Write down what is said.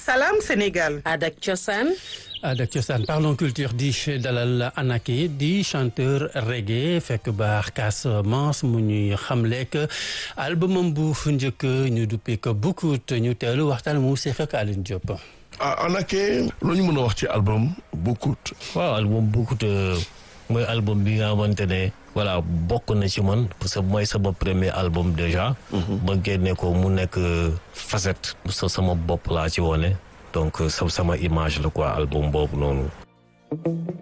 Salam Sénégal. Adak Cosaan. Adak Cosaan parlons culture di dalal Anaké di chanteur reggae fekk baax Casamance mu ñuy xamleek albumam bu njëkk ñu duppee ko Boucoute ñu teelu waxtaan mu seq ak Aline Diop. ah Anaké lu ñu mën a wax ci album Boucoute. waaw album Boucoute mooy album bi nga xamante ne voilà bokk na ci man parce que mooy sama premier album déjà. ba génne ko mu nekk facette. sa sama bopp laa ci wone donc sama image la quoi album boobu noonu.